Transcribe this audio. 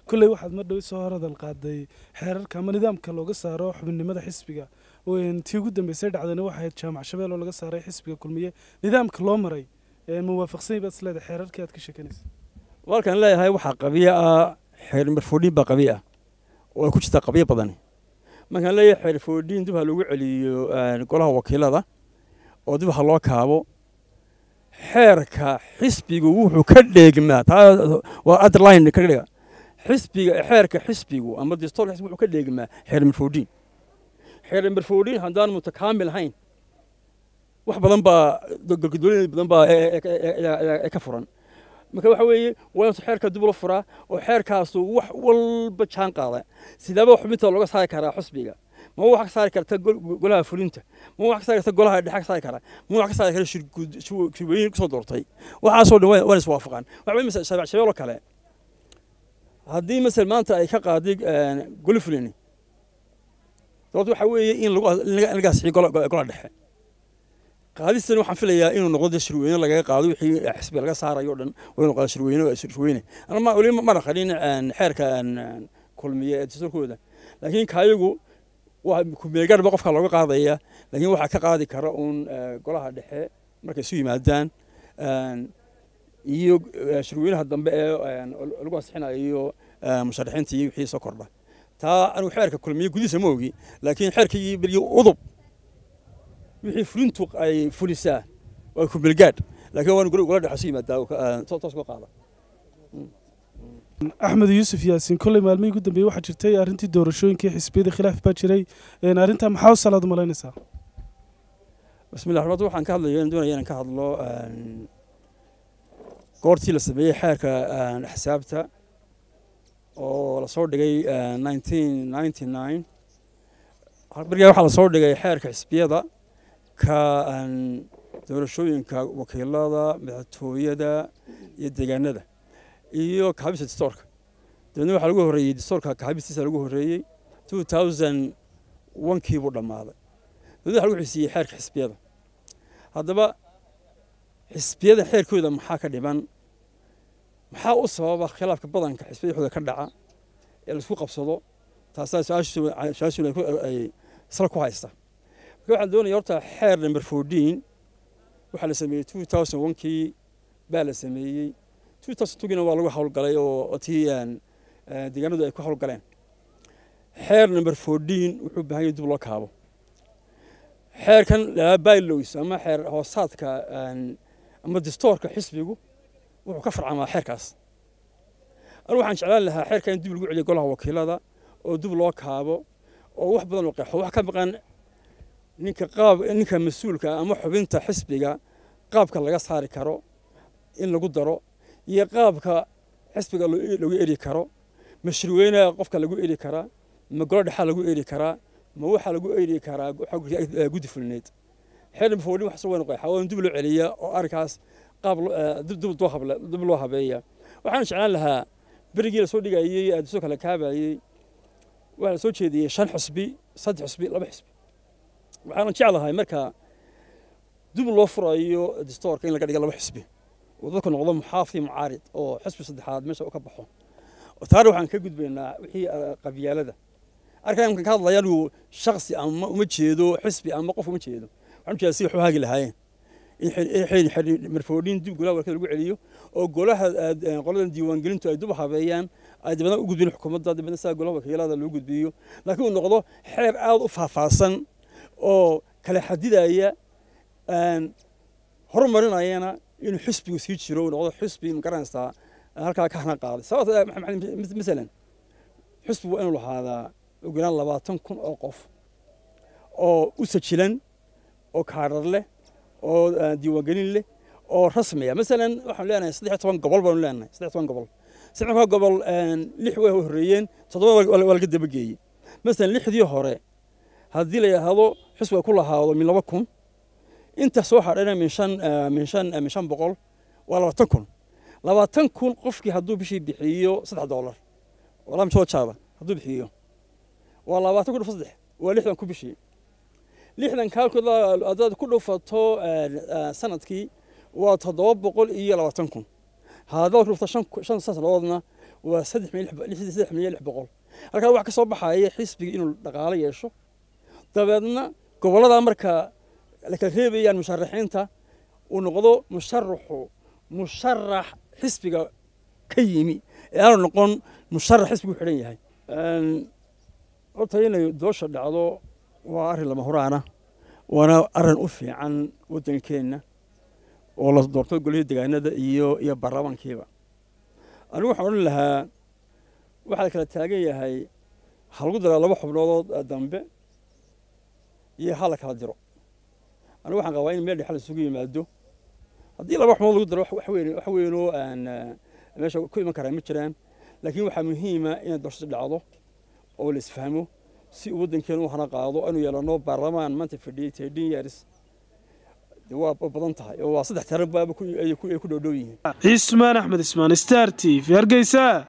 kolley waxaad mar dhow soo horadal qaaday xeerarka ama nidaamka looga saaro xubinimada xisbiga tii ugu dambeysay dhacdayna waxay ahayd jaamac shabeel oo laga saaray xisbiga kulmiye nidaamka loo maray muwaafaqsany baad isleedahay xeerarkii aad ka sheekanaysa walkaan leeyahay waxaa qabiyo ah xeer marfoodhiin baa qabiyo ah oo ay ku jirtaa qabiyo badani markaan leeyahay xeer foodhiin dib ha lagu celiyo golaha wakiilada oo dib ha loo kaabo xeerka xisbigu wuxuu ka dheegmaa taa waa underline ka dhiga xisbiga xeerka xisbigu ama dastuurka xisbigu wuxuu ka dheegmaa xeer marfoodhiin xeer marfoodhiin haddaan mutakaamil ahayn wax badan baa golgudooyin badan baa ka furan marka waxa weeye waa intu xeerka dib loo furaa oo xeerkaasu wax walba jaan qaada sidaaba xubinta looga saari karaa xusbiga ma wax ka saari karta golaha fulinta ma wax ka saari karta golaha dhexe ka saari karaa ma wax ka saari kara shirweyne kusoo doortay waxaasoo dhan waan iswaafaqaan waxa weye masal shabeec shabeeloo kale haddii masal maanta ay ka qaaday goli fulini sababto waxa weeye in laga asixiyo golaha dhexe qaadistan waxaan filayaa inuu noqdo de shirweyne lagaga qaado wixii xisbiga laga saarayo o dhan waa inuu qaado shirweyne shirweyne anama weli ma dhaqanin xeerka kulmiye ee dastuurkooda laakiin kaayagu waa kumeegaar ba qofka looga qaadaya laakiin waxaa ka qaadi kara uun golaha dhexe markay isu yimaadaan iyo shirweynaha dambe ee lagu ansixinayo musharaxiinta iyo wixii soo kordha taa anigu xeerka kulmiye gudihiisa ma ogi laakiin xeerkii berigi udub wixii fulintu ay fulisaa waa kumeelgaadh laakiin waan gola dhexe isu yimaadaa toos koo qaada axmed yuusuf yaasiin kolley maalmihii ugu dambeeyey waxaa jirtay arrintii doorashooyinkii xisbiyada khilaaf baa jiray arrintaa maxaa u salaad malaynaysaa bismillah horta waxaan ka hadlaya doonaya inaan ka hadlo goortii la sameeyey xeerka xisaabta oo lasoo dhigay nineteen ninety nine berigaa waxaa lasoo dhigay xeerka xisbiyada ka doorashooyinka wakiilada madaxtooyada iyo deegaanada iyo kaabista distoorka dabeedna waxaa lagu horreeyey distoorka kaabistiisa lagu horreeyey two thousand onkii buu dhammaaday dabeedna waxa lagu xisiiyey xeerka xisbiyada haddaba xisbiyada xeerkooda maxaa ka dhiman maxaa u sababa khilaafka badanka xisbiyada xooda ka dhaca ee laisku qabsado taasaa su-aashu ay isla ku haysta marka waxaan doonaya horta xeer number fourteen waxaa la sameeyey two thousand onkii baa la sameeyey two thousand twogina waa lagu howlgalay oo tii deegaanadu ay ku howlgaleen xeer number fourteen wuxuu baahan yahay dib loo kaabo xeerkan bylows ama xeer hoosaadka ama distoorka xisbigu wuxuu ka farcamaa xeerkaas anigu waxaan jeclaan lahaa xeerka in dib lagu celiyo golaha wakiilada oo dib loo kaabo oo wax badan loo qeexo wax ka maqan ninka qaab ninka mas-uulka ama xubinta xisbiga qaabka laga saari karo in lagu daro iyo qaabka xisbiga lagu eri karo ma shirweynaha qofka lagu eri karaa ma golo dhexaa lagu eri karaa ma waxaa lagu eri karaa guddi fulineed xeer foodhin wax soo weyn qeexa oo dib loo celiya oo arrinkaas qaab dib loo habeeya waxaan jeclaan lahaa berigii lasoo dhigayey soo kala kaabayey waxaa lasoo jeediyey shan xusbi saddex xusbi laba xusbi waxaan jeclahay marka dib loo furayo distoorka in laga dhiga laba xusbi oo dadku noqdo muxaafi mucaarid oo xusbi saddexaad meesha u ka baxo taana waxaan ka gudbaynaa wixii qabyaalada arkan markaan ka hadlaya anigu shaksi ama uma jeedo xisbi ama qof uma jeedo waxaan ujeedaa si wax u hagi lahaayeen in marfoodhin dib golaha warkada lagu celiyo oo golaha qoladan diiwaangelintu ay dib u habeeyaan ay dibadna u gudbin xukuumadda dibadna sidaa golaha wakiilada loo gudbiyo laakiin uu noqdo xeer aada u faahfaahsan oo kala xadidaya horumarinayana inuu xisbigu sii jiro uu noqdo xisbi magaranaysaa halkaa ka hana qaaday sababta masalan xisbigu waa inuu lahaadaa ugu yaraan labaatan kun oo qof oo u sajilan oo kaadhar leh oo diiwaangelin leh oo rasmiya masalan waxaan leenahay saddex toban gobol baanu leenahay saddex toban gobol saddex toban gobol lix way horreeyeen toddoba waa laga dabageeyey masalan lixdii hore haddii la yidhaahdo xisbiga ku lahaado min laba kun inta soo hadhayna min shan min shan min shan boqol waa labaatan kun labaatan kun qofkii hadduu bishii bixiyo saddex doolar walaa misoo jaada hadduu bixiyo waa labaatan kun saddex waa lixdan ku bishii lixdan kaalkood haddaad ku dhufato sanadkii waa toddoba boqol iyo labaatan kun haddaad ku dhufto shan shan sanadoodna waa saddex milyan milyan lix boqol halkaa wax ka soo baxaya xisbiga inuu dhaqaalo yeesho dabeedna gobolladaa markaa la kala reebayaan musharaxiinta uu noqdo musharaxu musharax xisbiga ka yimi ee aanu noqon musharax xisbigu xidhan yahay horta inay doosha dhacdo waa arrin lama huraana waana arrin u fiican waddankeenna oo la doorto golihii degaanada iyo iyo baarlamaankiiba anigu waxaan odhan lahaa waxaa la kala taagan yahay ha lagu daraa laba xubnoodoo dambe iyo ha la kala diro anigu waxaan qabaa in meel dhexe la isugu yimaado haddii laba xubnood lagu daro wax weyn wax weynoo aan meesha ku iman karaa ma jiraan laakiin waxaa muhiima inay doorashada dhacdo oo la isfahmo si uu waddankeenu u hana qaado inuu yeelano baarlamaan maanta fadhiyey ten years waa badan tahay oo waa saddex tiro baaba ay ku dhowdhow yihiin cismaan axmed ismaan star t v hargeysa